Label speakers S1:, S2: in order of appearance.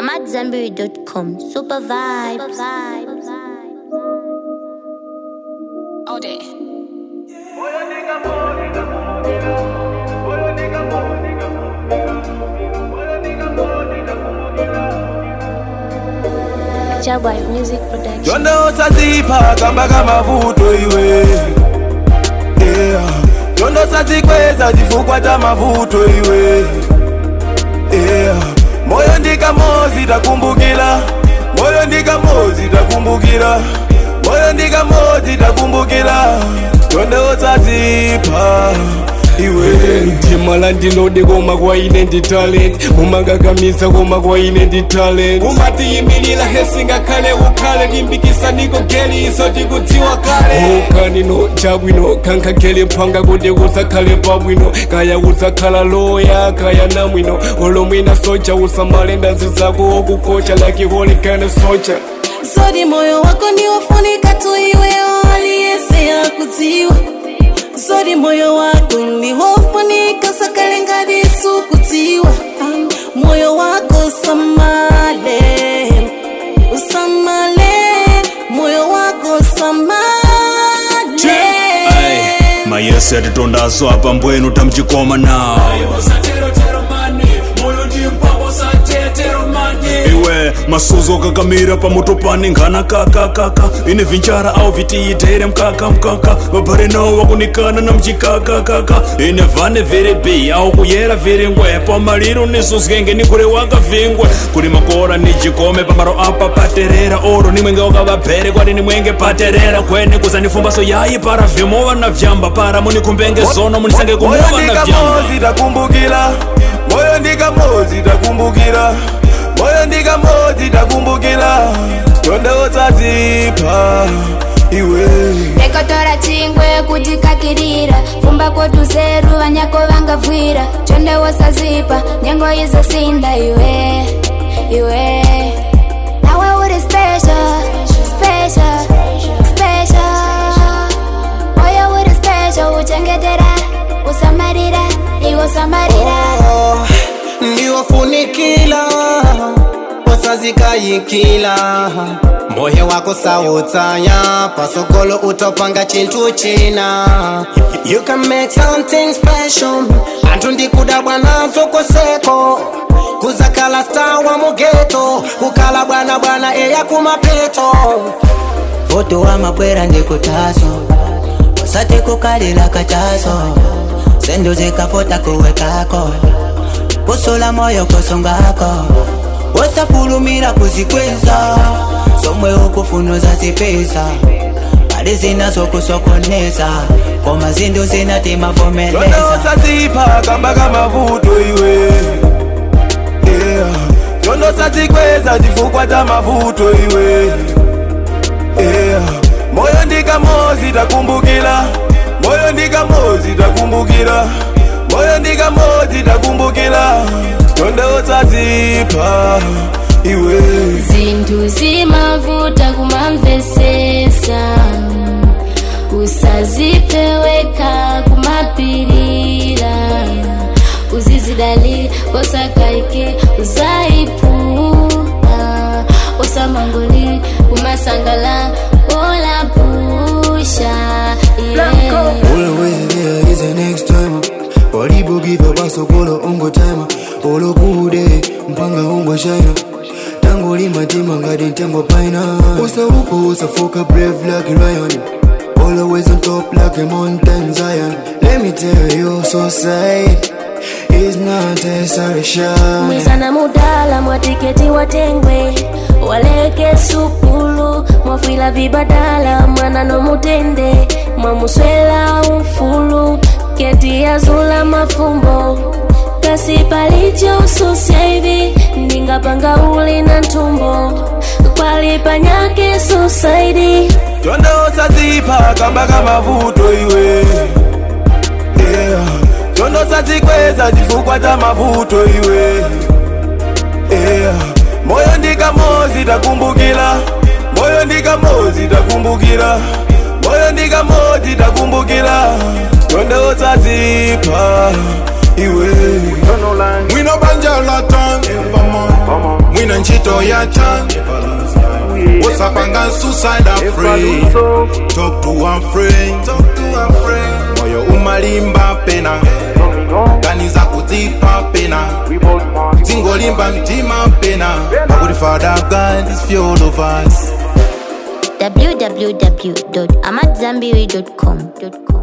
S1: AmadZanbury.com. Super vibes.
S2: All day.
S1: Jabba Music Production.
S3: Jonda usazipa kamba kama vuto iwe yeah. Jonda usazikweza chifukwa cha mavuto iwe yeah. Moyo ndika mozi takumbukira Moyo ndika mozi takumbukira Moyo ndika mozi takumbukira Jonda usazipa iwe
S4: timala ndinode koma kwaine ndi talent mumagagamisa koma kwaine ndi talent umatiyimilira hesingakhale ukhale limbikisa niko geli iso tikudziwa kale ukanino chabwino kankhagele mphanga kuti kusakhale pabwino kaya kusakhala loya kaya namwino olomwina socha usamale ndazi zako okukocha like holy kind of socha
S5: Sodi moyo wako ni wafunika tu iwe aliyese ya kuziwa Sodi moyo wako ni wafunika sakale ngadi sukutiwa Moyo wako usamale Usamale Moyo wako usamale
S6: mayesi atitondaso apa mbwenu tamchikoma nawo iwe masuzo kakamira pamotopani nkhana kakakaka ine vinchara au vitiitere mkaka mkaka vabhare nawo wakunikana na mchikakakaka ine vhane vere bi au kuyera vere ngwe pamaliro nisuzgenge nikure wakavhingwe kuri makora nijikome pamaro apa paterera oro nimwenge wakavabhere kwati nimwenge paterera kwene kuzanifumbaso yayi para vhimova na vyamba para munikumbenge zono munisange
S3: Moyo
S6: kumova na
S3: ndika
S6: vyamba
S3: mozi takumbukira Moyo ndika mozi takumbukira Moyo ndika mozi takumbukira Jonda usazipa iwe
S7: rekotora chingwe kuti kakirira fumba kotuzeru vanyako vangabvwira chonde wosazipa nyengo izosinda iwe iwe nawe uri special special special moyo uri special uchengetera usamarira iwo samarira
S8: ndiwofunikila usazikayikila moyo wako sautsaya pasokolo utopanga chintu china you can make something special anthu ndikuda bwanazo koseko kuzakhala star wa mugeto kukhala bwana bwana eya kumapeto
S9: voto wa mabwera ndikutaso usati kukalila kataso sendo zikafota kuwekako kusola moyo kosongako usafulumira kuzikweza somwe ukufuna uzazipeza pali zinazokusokoneza koma zindu
S3: Jonda
S9: zinatimavumeleza
S3: usazipa kamba kama vuto iwe yeah. Jonda usazikweza chifukwa cha mavuto iwe yeah. Moyo ndika mozi takumbukira Moyo ndika mozi takumbukira Moyo ndika mozi takumbukira Jonda usazipa iwe
S7: zinthu zimavuta kumamvesesa usazipeweka kumapirira uzizidalira osakaike uzaipuha osamangoli kumasangala olapusha yeah.
S10: All the way there is the next time Walibu give a baso kolo ungo time Olo kude mpanga ungo shine Tango lima tima ngadi ntengo paina Usa uko usa foka brave like a lion Always on top like a mountain zion Let me tell you so sad It's not a sorry shine
S5: mwisana mudala mwatiketi watengwe waleke sukulu mwafwila vibadala mwana nomutende mwamuswela ufulu keti yazula mafumbo kasi palicho ususya hivi ndingapanga uli na ntumbo kwalipanyake susaidi
S3: Jonda usazipa kamba kama vuto iwe yeah. Jonda usazikweza chifukwa cha mavuto iwe yeah. Moyo ndika mozi takumbukira Moyo ndika mozi takumbukira Moyo ndika mozi takumbukira Jonda usazipa iwe
S11: mwina banja la tan mwina ntchito
S3: nyengo ya chan usapanga suicide afraid talk to a friend moyo umalimba pena ganiza kudzipa pena tingolimba mtima pena pakuti father god is for all of us
S1: www.amadzambiri.com.